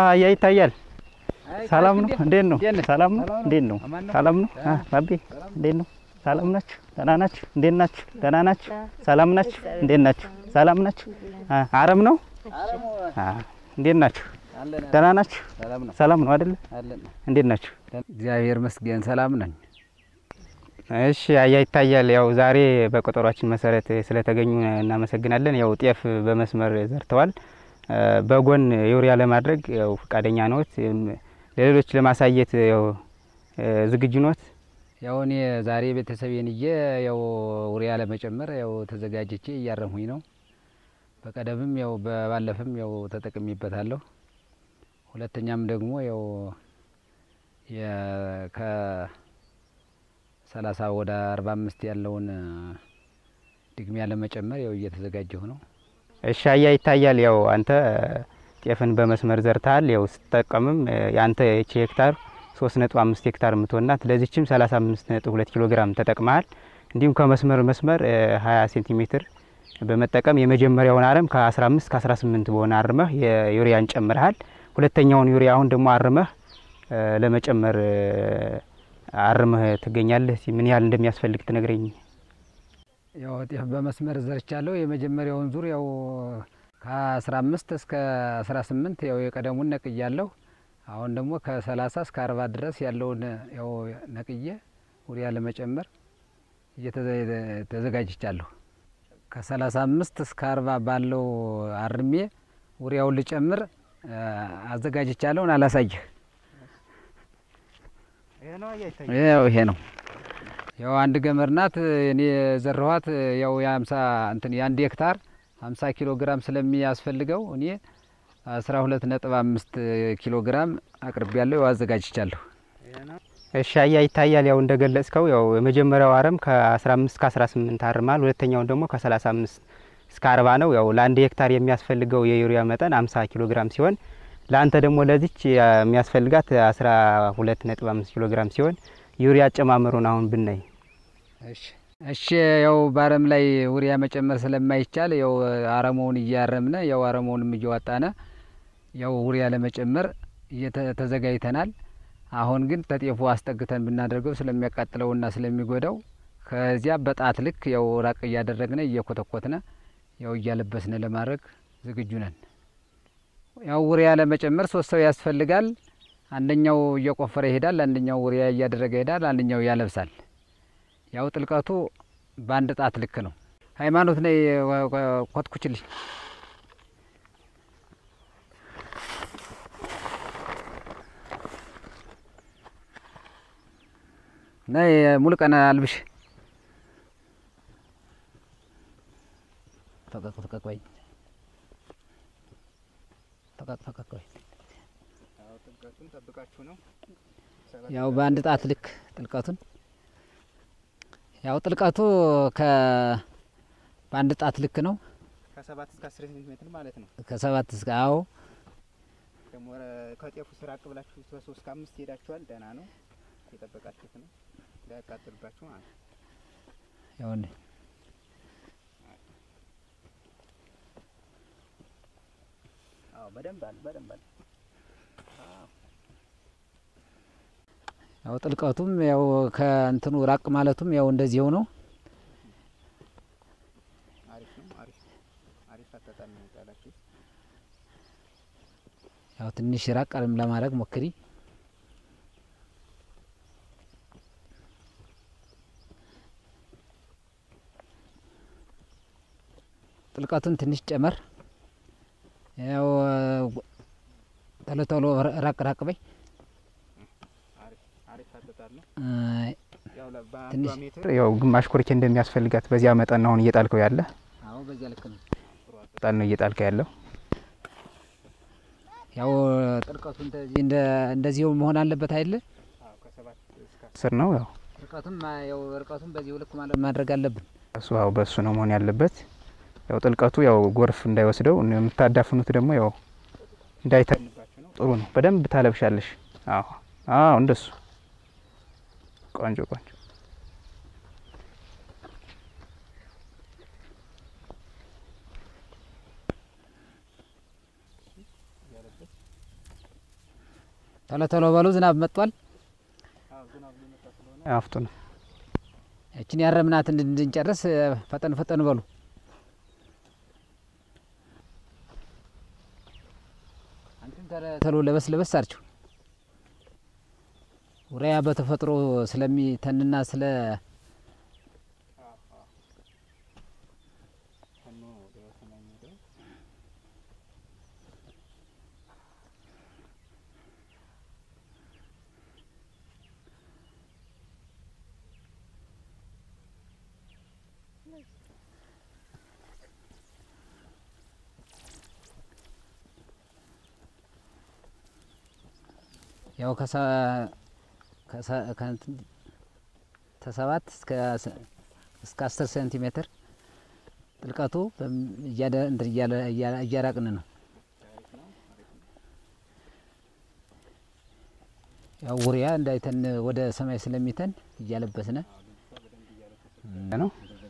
አያ ይታያል። ሰላም ነው? እንዴት ነው? እንዴት ነህ? ሰላም ነው? ሰላም ነው? እንዴት ነው? አማን ነው? ሰላም ነው? አ ባቢ እንዴት ነው? ሰላም ናችሁ? ደህና ናችሁ? እንዴት ናችሁ? ደህና ናችሁ? ሰላም ናችሁ? እንዴት ናችሁ? ሰላም ናችሁ? አ አረም ነው? አ እንዴት ናችሁ? ደህና ናችሁ? ሰላም ነው ሰላም ነው አይደለ? አለን። እንዴት ናችሁ? እግዚአብሔር መስገን ሰላም ነኝ። እሺ አያ ይታያል። ያው ዛሬ በቀጠሯችን መሰረት ስለተገኙ እናመሰግናለን። ያው ጤፍ በመስመር ዘርተዋል። እ በጎን ዩሪያ ለማድረግ ያው ፈቃደኛ ነዎት? እም ለሌሎች ለማሳየት ያው እ ዝግጁ ነዎት? ያው እኔ ዛሬ ቤተሰቤን እየ ያው ውሪያ ለመጨመር ያው ተዘጋጅቼ እያረምሁኝ ነው። በቀደምም ያው በባለፈም ያው ተጠቅሚበታለሁ። ሁለተኛም ደግሞ ያው ከሰላሳ ወደ አርባ አምስት ያለውን ድግሚያ ለመጨመር ያው እየተዘጋጀሁ ነው። እሺ አያ ይታያል። ያው አንተ ጤፍን በመስመር ዘርተሃል። ያው ስትጠቀምም እ የአንተ ይቺ ሄክታር ሶስት ነጥብ አምስት ሄክታር የምትሆናት ለዚችም ሰላሳ አምስት ነጥብ ሁለት ኪሎ ግራም ተጠቅመሃል። እንዲሁም ከመስመር መስመር ሀያ ሴንቲሜትር በመጠቀም የመጀመሪያውን አረም ከ15 እስከ 18 በሆነ አርመህ የዩሪያን ጨምረሃል። ሁለተኛውን ዩሪያ አሁን ደግሞ አርመህ እ ለመጨመር እ አርመህ ትገኛለህ። እስኪ ምን ያህል እንደሚያስፈልግ ትነግረኝ። ያው ጤፍ በመስመር ዘርቻለሁ። የመጀመሪያውን ዙር ያው ከአስራ አምስት እስከ አስራ ስምንት ያው የቀደሙን ነቅያለሁ። አሁን ደግሞ ከሰላሳ እስከ አርባ ድረስ ያለውን ያው ነቅዬ ውሪያ ለመጨመር እየተዘ- ተዘጋጅቻለሁ። ከሰላሳ አምስት እስከ አርባ ባለው አርሜ ውሪያውን ልጨምር እ አዘጋጅቻለሁን አላሳይህ። ያው ይሄ ነው ያው አንድ ገመድ ናት። እኔ የዘራኋት ያው የሀምሳ እንትን የአንድ ሄክታር ሀምሳ ኪሎ ግራም ስለሚያስፈልገው እኔ አስራ ሁለት ነጥብ አምስት ኪሎ ግራም አቅርቤ ያለሁ ያው አዘጋጅቻለሁ። እሺ አያ ይታያል። ያው እንደገለጽከው ያው የመጀመሪያው አረም ከ15 እስከ 18 አርማል። ሁለተኛውን ደግሞ ከ35 እስከ 40 ነው። ያው ለአንድ ሄክታር የሚያስፈልገው የዩሪያ መጠን 50 ኪሎ ግራም ሲሆን ለአንተ ደግሞ ለዚች የሚያስፈልጋት 12.5 ኪሎ ግራም ሲሆን ዩሪያ አጨማመሩን አሁን ብናይ እሺ እሺ ያው በአረም ላይ ውሪያ መጨመር ስለማይቻል ያው አረመውን እያረምነ ያው አረመውንም እየዋጣነ ያው ውሪያ ለመጨመር እየተ- ተዘጋጅተናል። አሁን ግን ተጤፉ አስጠግተን ብናደርገው ስለሚያቃጥለውና ስለሚጎዳው ከዚያ በጣት ልክ ያው ራቅ እያደረግነ እየኮተኮትነ ያው እያለበስነ ለማድረግ ዝግጁ ነን። ያው ውሪያ ለመጨመር ሶስት ሰው ያስፈልጋል። አንደኛው እየቆፈረ ይሄዳል፣ አንደኛው ውሪያ እያደረገ ይሄዳል፣ አንደኛው ያለብሳል። ያው ጥልቀቱ በአንድ ጣት ልክ ነው። ሃይማኖት ነይ ወ- ወ- ኮትኩችልኝ። ነይ ሙሉ ቀን አልብሽ። ፈቀቅ ፈቀቅ በይ። ፈቀቅ ፈቀቅ በይ። ያው በአንድ ጣት ልክ ጥልቀቱን ያው ጥልቀቱ ከ በአንድ ጣት ልክ ነው። ከ7 እስከ 10 ሴንቲሜትር ማለት ነው። ከሰባት እስከ አዎ ደግሞ ከጤፉ ስራ ብላችሁ ከ3 እስከ 5 ሄዳችኋል። ደህና ነው። የጠበቃችሁት ነው እንዳያቃጥልባችሁ ማለት ነው። ያው እንደ አዎ በደንብ አለ በደንብ አለ። ያው ጥልቀቱም ያው ከእንትኑ ራቅ ማለቱም ያው እንደዚሁ ነው። አሪፍ ነው። አሪፍ አሪፍ አጣጣል ነው የጣላችሁት። ያው ትንሽ ራቅ አለም ለማድረግ ሞክሪ። ጥልቀቱን ትንሽ ጨመር። ያው ቶሎ ቶሎ ራቅ ራቅ በይ። አሪፍ አሪፍ አጣጣል ነው። አይ፣ ያው በአንዷ ትንሽ- ሜትር ያው ግማሽ ኮርኬ እንደሚያስፈልጋት በዚያ መጠን ነው አሁን እየጣልከው ያለ አዎ በዚያ ልክ ነው። ጣል ነው እየጣልከው ያለው። ያው ጥልቀቱ እንደዚህ እንደ እንደዚሁ መሆን አለበት አይደለ? አዎ ከሰባት እስከ አስር ነው ያው ርቀቱም ያው ርቀቱም በዚሁ ልክ ማለት ማድረግ አለብን። እሱ አዎ በሱ ነው መሆን ያለበት። ያው ጥልቀቱ ያው ጎርፍ እንዳይወስደው የምታዳፍኑት ደግሞ ያው እንዳይተንባችሁ ነው። ጥሩ ነው። በደንብ ታለብሻለሽ። አዎ አዎ እንደሱ ቆንጆ ቆንጆ። ቶሎ ቶሎ በሉ፣ ዝናብ መጥቷል። አፍጡ ነው እችን ያረምናት እንድንጨርስ ፈጠን ፈጠን በሉ። አንተም ቶሎ ለበስ ለበስ አርችው። ኡሪያ በተፈጥሮ ስለሚተንና ስለ ያው ከሰባት እስከ አስር ሴንቲሜትር ጥልቀቱ እያራቅን ነው። ያው ኡሪያ እንዳይተን ወደ ሰማይ ስለሚተን እያለበስነ ነው።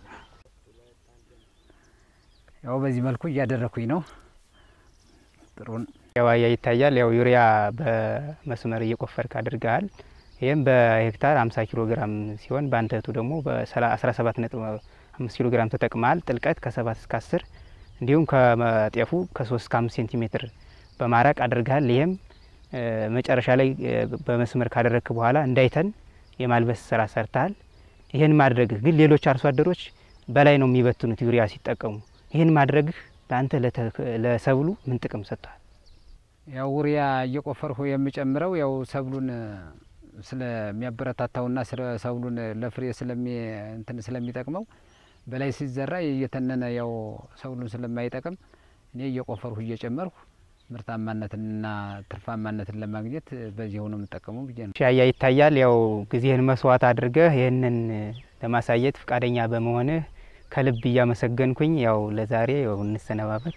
ያው በዚህ መልኩ እያደረኩኝ ነው። ጥሩን የዋያ ይታያል። ያው ዩሪያ በመስመር እየቆፈርክ አድርገሃል። ይህም በሄክታር 50 ኪሎ ግራም ሲሆን በአንተ እህቱ ደግሞ በ17 ነጥብ 5 ኪሎ ግራም ተጠቅመሃል። ጥልቀት ከ7 እስከ 10 እንዲሁም ከጤፉ ከ3 እስከ 5 ሴንቲሜትር በማራቅ አድርገሃል። ይህም መጨረሻ ላይ በመስመር ካደረግክ በኋላ እንዳይተን የማልበስ ስራ ሰርተሃል። ይህን ማድረግህ ግን ሌሎች አርሶ አደሮች በላይ ነው የሚበትኑት ዩሪያ ሲጠቀሙ። ይህን ማድረግህ ለአንተ ለሰብሉ ምን ጥቅም ሰጥቷል? ያው ኡሪያ እየቆፈርሁ የምጨምረው ያው ሰብሉን ስለሚያበረታታውና ሰብሉን ለፍሬ ስለሚ እንትን ስለሚጠቅመው በላይ ሲዘራ እየተነነ ያው ሰብሉን ስለማይጠቅም እኔ እየቆፈርሁ እየጨመርሁ ምርታማነትንና ትርፋማነትን ለማግኘት በዚህ ነው የምጠቀመው ብዬ ነው። ሻያ ይታያል። ያው ጊዜህን መስዋዕት አድርገህ ይህንን ለማሳየት ፈቃደኛ በመሆንህ ከልብ እያመሰገንኩኝ ያው ለዛሬ ያው እንሰነባበት።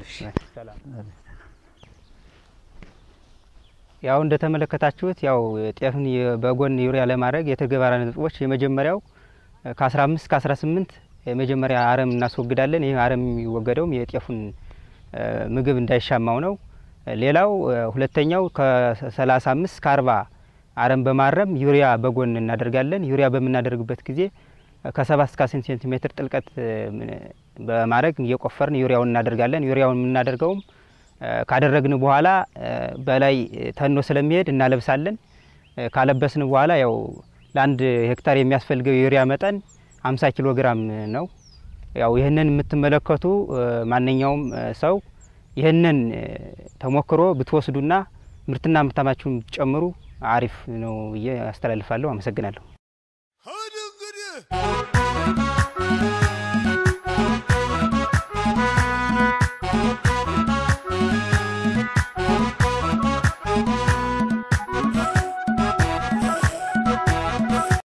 ያው እንደተመለከታችሁት ያው ጤፍን በጎን ዩሪያ ለማድረግ የተግባር ነጥቦች የመጀመሪያው ከ15 እስከ 18 የመጀመሪያ አረም እናስወግዳለን። ይህ አረም የሚወገደውም የጤፉን ምግብ እንዳይሻማው ነው። ሌላው ሁለተኛው ከ35 እስከ 40 አረም በማረም ዩሪያ በጎን እናደርጋለን። ዩሪያ በምናደርግበት ጊዜ ከ7 እስከ 10 ሴንቲሜትር ጥልቀት በማድረግ እየቆፈርን ዩሪያውን እናደርጋለን። ዩሪያውን የምናደርገውም ካደረግን በኋላ በላይ ተኖ ስለሚሄድ እናለብሳለን። ካለበስን በኋላ ያው ለአንድ ሄክታር የሚያስፈልገው የዩሪያ መጠን 50 ኪሎ ግራም ነው። ያው ይህንን የምትመለከቱ ማንኛውም ሰው ይህንን ተሞክሮ ብትወስዱና ምርትና ምርታማችሁን ብትጨምሩ አሪፍ ነው ብዬ አስተላልፋለሁ። አመሰግናለሁ።